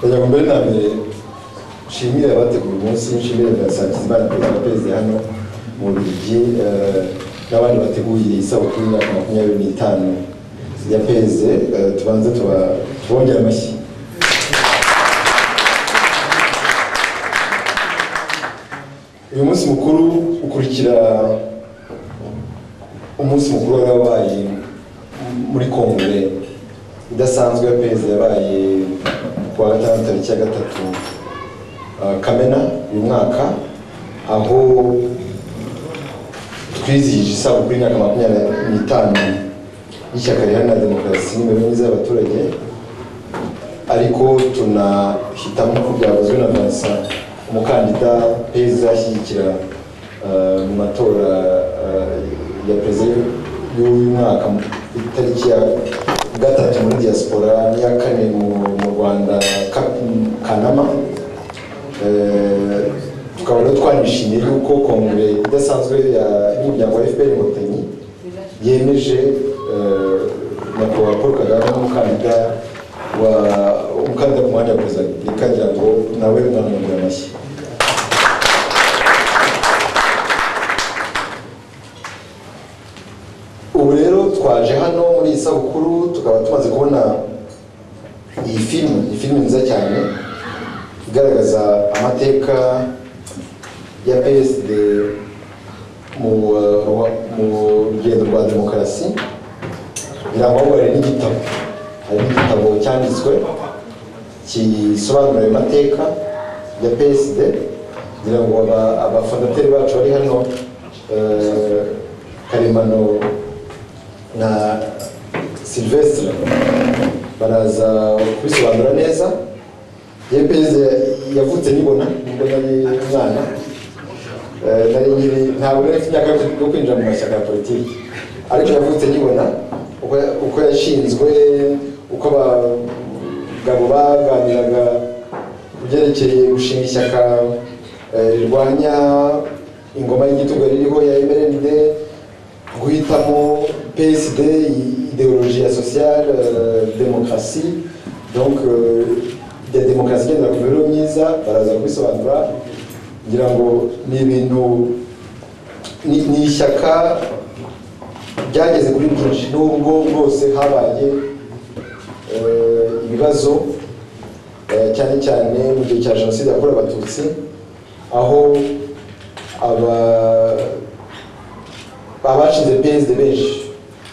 reka mbere na mbere nshimire abategura umunsi nshimire na Nsabimana perezida wa perezida hano mu Bubiligi eh, n'abandi bateguye isabukuru y'imyaka makumyabiri n'itanu ya perezida tubanze tuba- tubongere amashyi uyu munsi mukuru ukurikira umunsi mukuru wari wabaye muri kongere idasanzwe ya perezida yabaye ku wa gatanu tariki ya gatatu uh, kamena uyu mwaka aho twizihije isabukuru y'imyaka makumyabiri n'itanu y'ishyaka riharanira demokarasi n'imibereho myiza y'abaturage ariko tunahitamo ko byavuzwe na Vincent umukandida perezida ashyigikira eh, mu matora eh, ya perezida y'uyu mwaka mu itariki ya gatatu muri diaspora n'iya kane mu mu rwanda Ka- kanama Eh, tukaba rero twanishimiye yuko kongere idasanzwe ya- y'umuryango wa fpr inkotanyi yemeje eh, nyakubahwa paul kagame nk'umukandida wa umukandida ku mwanya wa perezida wa repubulika ngira ngo nawe mwanamugura amashyi ubu rero twaje hano muri iyi sabukuru tukaba tumaze kubona iyi filime ni filime nziza cyane igaragaza amateka ya PSD mu uh, mu rugendo rwa demokarasi birangwaho hari n'igitabo hari n'igitabo cyanditswe gisobanura ayo mateka ya PSD kugira ngo aba- abafondateri bacu bari hano eh, karemano na silvestre baraza kubisobanura neza yepeze yavutse nibona nubwo nari umwana Eh, nari nkiri ntabwo nari mfite imyaka yo kwinjira mu mashyaka ya politiki ariko yavutse nibona uko- uko yashinzwe uko abagabo baganiraga ku byerekeye gushinga ishyaka eh, rirwanya ingoma y'igitugu yari iriho ya emerende guhitamo PSD ideologie ya sociale euh, démocratie donc euh, de demokarasi igendera ku mibereho myiza baraza kubisobanura ngira ngo ni ibintu ni ni ishyaka ryageze kuri byinshi nubwo bwose habaye eh, ibibazo eh, cyane cyane mu gihe cya jenoside yakorewe abatutsi aho aba abashinze PSD benshi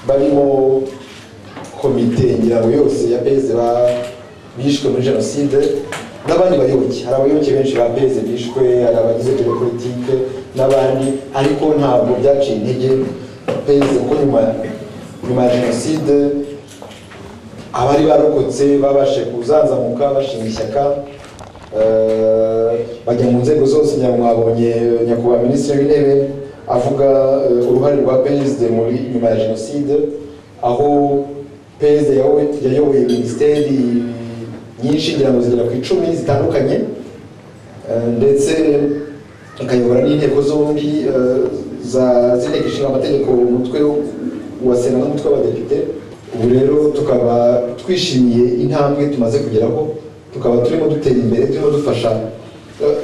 barimo komite ngira ngo yose ya PSD ba- bishwe muri jenoside n'abandi bayoboke hari abayoboke benshi ba PSD bishwe hari abagize biro politike n'abandi ariko ntabwo byaciye intege PSD kuko nyuma nyuma ya jenoside abari barokotse babashe kuzanzamuka bashinga ishyaka eh, bajya mu nzego zose ngira ngo mwabonye nyakubahwa minisitiri w'intebe avuga eh, uruhare rwa PSD muri nyuma ya jenoside aho PSD yayoboye- yayoboye minisiteri nyinshi ngira ngo zigera ku icumi zitandukanye eh, ndetse ikayobora n'inteko zombi eh, za- z'inteko ishinga amategeko umutwe wa sena n'umutwe w'abadepite ubu rero tukaba twishimiye intambwe tumaze kugeraho tukaba turimo dutera imbere turimo dufasha eh,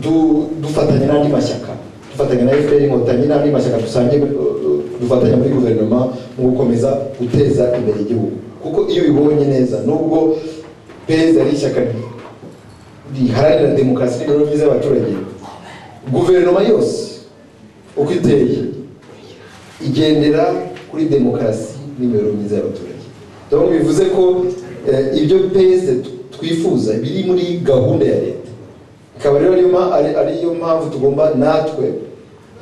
du- dufatanya n'andi mashyaka dufatanya na fpr inkotanyi n'andi mashyaka dusangiye eh, dufatanya muri guverinoma mu gukomeza guteza imbere igihugu kuko iyo ubibonye neza nubwo peza ari ishyaka riharanira demokarasi n'imibereho myiza y'abaturage guverinoma yose uko iteye igendera kuri demokarasi n'imibereho myiza y'abaturage donc bivuze ko eh, ibyo peze twifuza biri muri gahunda ya leta ikaba rero ariyo ma- ari- ariyo mpamvu tugomba natwe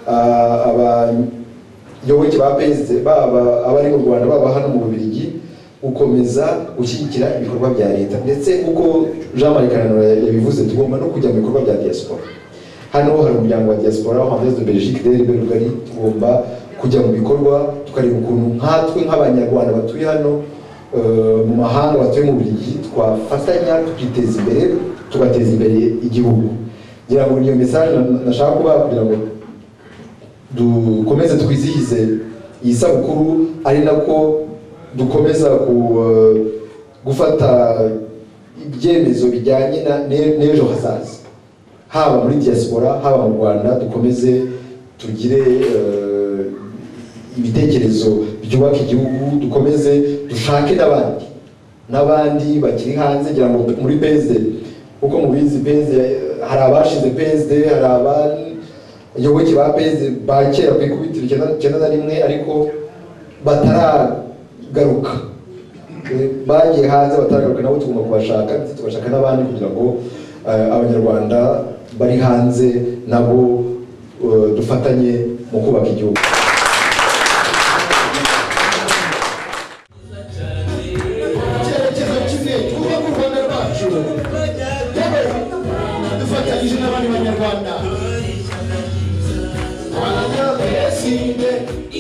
ah, abayoboke ba peze baba abari mu rwanda baba hano mu bubiligi gukomeza gushyigikira ibikorwa bya leta ndetse uko jean marie kananura yabivuze tugomba no kujya mu bikorwa bya diaspora hano hari umuryango wa diaspora hanze de belgique de rbe rugari tugomba kujya mu bikorwa tukareba ukuntu nkatwe nk'abanyarwanda batuye hano eh, mu mahanga batuye mu burigi twafatanya tukiteza imbere tugateza imbere igihugu ngira ngo niyo message na- nashaka kubaha kugira ngo dukomeze twizihize iyi sabukuru ari nako dukomeza ku, eh, gufata ibyemezo bijyanye na ne- n'ejo hazaza haba muri diaspora haba mu rwanda dukomeze tugire eh, ibitekerezo byubaka igihugu dukomeze dushake n'abandi n'abandi bakiri hanze ngira ngo muri PSD uko mubizi PSD hari abashize PSD hari abayoboke ba PSD ba kera ku ikubitiro icyenda- icyenda na rimwe ariko bataragaruka Eh, bagiye hanze bataragaruka nabo tugomba kubashaka ndetse tugashaka n'abandi kugira ngo eh, abanyarwanda bari hanze nabo eh, dufatanye mu kubaka igihugu icyerekezo kimwe twumve ko u rwanda rwacu dufatanyije n'abandi banyarwanda rwanda mbere sinde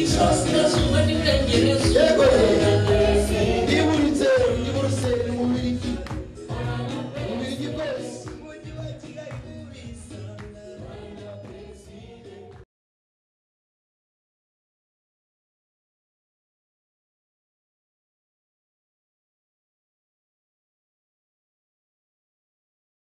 Iburasirazuba n'Iburengerazuba yewe